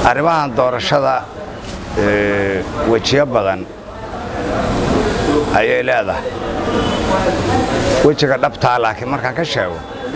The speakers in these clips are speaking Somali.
arrimahan doorashada wejiyo badan ayay leedahay wejiga dhabtaa laakiin markaan ka sheego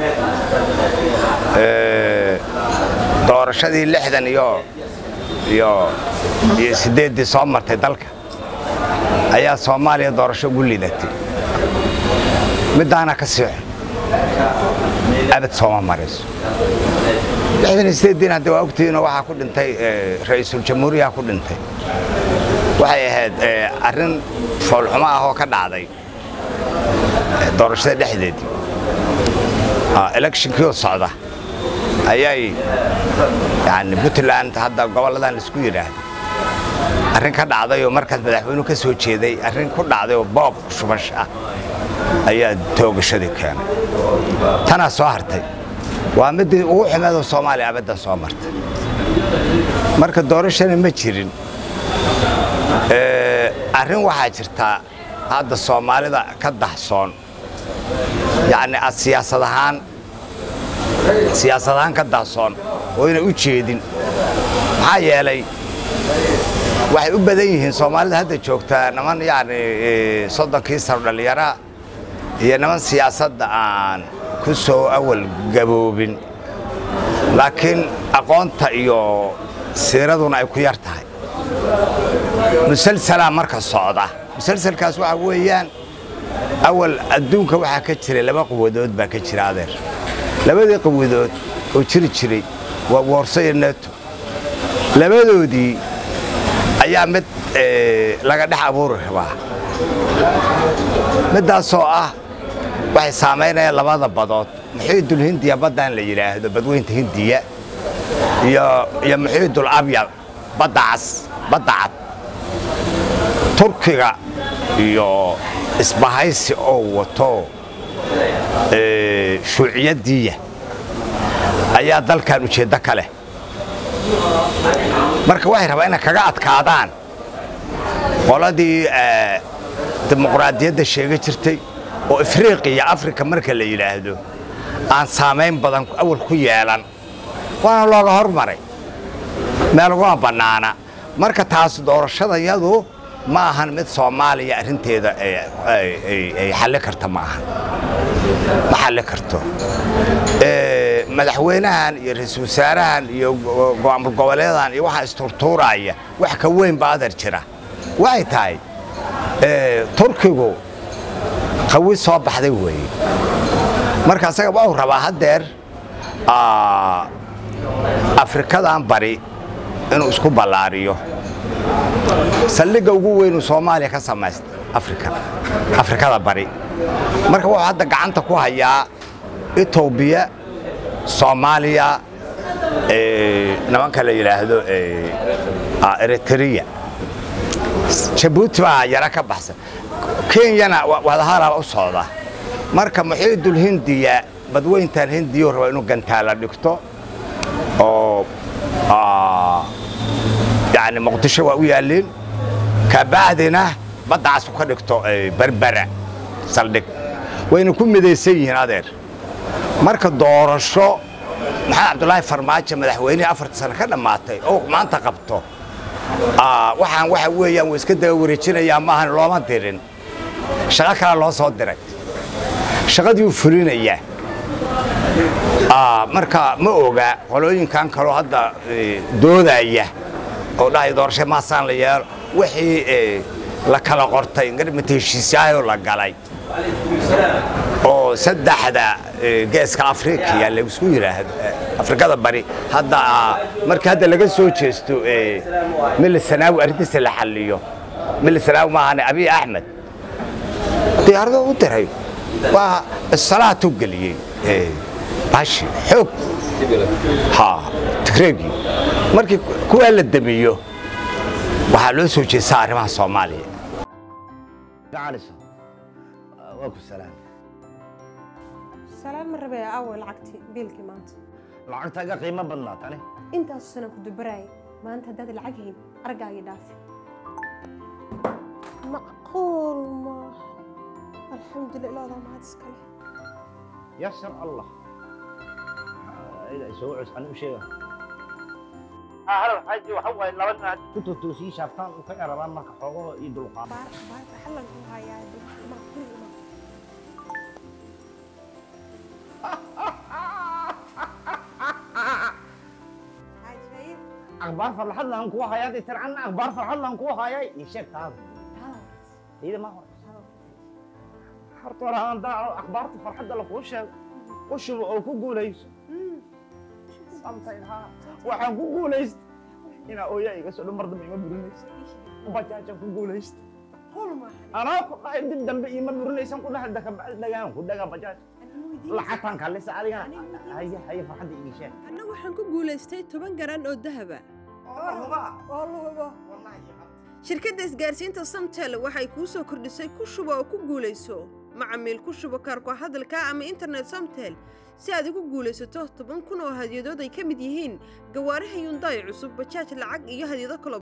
doorashadii lixdan iyo iyo iyo siddeeddii soo martay dalka ayaa soomaaliya doorasho ugu lidatay middaana ka sii xun abad sooma marayso lixdan iyo siddeeddiin hadda waa ogtihiinoo waxaa ku dhintay ra'iisul jamhuuriyaha ku dhintay waxay ahayd arrin foolxumo ah oo ka dhacday doorashada dhexdeedii electionkii oo socda ayay yani puntland hadda gobolladan laisku yidhaahdo arrin ka dhacday oo markaas madaxweynuhu ka soo jeeday arrin ku dhacday oo boob shubash ah ayaa toogashadii keenay tanaa soo hartay waa midii ugu xumeedoo soomaaliya abaddan soo martay marka doorashana ma jirin arrin waxaa jirtaa hadda soomaalida ka dahsoon yacni ad siyaasad ahaan siyaasad ahaan ka dahsoon oo yna u jeedin maxaa yeelay waxay u badan yihiin soomaalida hadda joogtaa niman yacni soddonkii sano dhallinyara iyo niman siyaasadda aan ku soo awal gaboobin laakiin aqoonta iyo siiraduna ay ku yar tahay musalsalaa marka socda musalsalkaas waxaa weeyaan awal adduunka waxaa ka jiray laba quwadood baa ka jira adeer labadii quwadood oo jiri jiray waa woorso iyo neto labadoodii ayaa mid laga dhex abuuri rabaa middaasoo ah waxay saamaynayaan labada badood muxiidul hindiya baddaan la yidhaahdo badweynta hindiya iyo muxiidul abyad badda cas badda cad turkiga iyo isbahaysi oo wato shuuciyaddiiya ayaa dalkan ujeeddo ka leh marka waxay rabaa inay kaga adkaadaan qoladii dimuqraadiyadda sheega jirtay oo afriiqiya afrika marka la yidhaahdo aan saamayn badan awal ku yeelan waana looga hormaray meel uguma bannaana marka taas doorashadayadu ma ahan mid soomaaliya arrinteeda ay xalli karta ma ahan ma xalli karto madaxweynahan iyo ra-iisul wasaarahan iyo go'aamul goboleedan iyo waxaa isturtuuraya wax ka weyn ba adar jira waxay tahay turkigu qawi soo baxday weeye marka asaga waa uu rabaa haddeer afrikadan bari inuu isku ballaariyo saldhigga ugu weynuu soomaaliya ka samaysta afrika afrikada bari marka wuxuu hadda gacanta ku hayaa etoobiya soomaaliya nimanka la yidhaahdo eritrea jabuuti baa yaro ka baxsan kenyana wadahalaba u socda marka muxiidul hindiya badweyntan hindiyuu raba inuu gantaala dhigto oo yani muqdisho waa u yaalliin kabacdina baddacaas ku ka dhigto berbera saldhig wayna ku midaysan yihiin adeer marka doorasho maxamed cabdulaahi farmaajo madaxweynihii afarta sano ka dhammaatay oo maanta qabto waxaan waxa weeyaan way iska daba wareejinayaa maahan looma dirin shaqo kale loo soo diray shaqadii uu fulinayaa marka ma oga qolooyinkan kaloo hadda doodaya oo dhahay doorasho maasaan la yeelo wixii la kala qortay garmata heshiisyaayoo la galay oo saddexda geeska afrikiya laisku yidhaahdo afrikada bari hadda markii hadda laga soo jeesto mili sanaawi arrintiisa la xalliyo mili sanaawi maahane abiy axmed diyaarado u diray waa salaatu geliyey bashi xoog ha tigreegii markii kuwaa la damiyo waxaa loo soo jeestaa arrimaha soomaaliya waa ku salaam salaan ma rabee aaway lacagtii biilkii maanta lacagtaaga qiimo badnaa tani intaasu sana ku dubaraayay maanta haddaad lacag hayn argaagii dhaafi macquul maaha alxamdulillah ilaadaa mahad iskale yasar allah soo cus ani u sheega hal xaaji waxa waaye laba nin hadda ku totoosii shaaftaan u ka yarabaan marka xoogahoo iyo dulqaad baar baar xallan ku hayaa ma kuri ma haajay akhbaar farxad lahan kugu hayaa dee tircanna akhbaar farxad lahan kugu hayaa ii sheeg taada iyada ma hore horta hore aan daaco akhbaarta farxadda lakuu sheego u shubo oo ku guulayso samtayn haa waxaan ku guulaysta inaa ooyaa iga soo dhan mar dambe ima burinaysa bajaajaan ku guulaysta anaa ku dhahay dib dambe ima burinaysan ku dhahay daka bacdi dhagaan ku dhagaa bajaaj lacagtaan kalisa adigana haye haye farxadda ii sheeg anna waxaan ku guulaystay toban garan oo dahaba shirkadda isgaarsiinta samtel waxay kuu soo kordhisay ku shubo oo ku guulayso macamiil ku shubo kaarku hadalka ama internet samtel si aad ugu guulaysato toban kun oo hadyadood ay ka mid yihiin gawaaraha yundaay cusub bajaaj lacag iyo hadyado kalo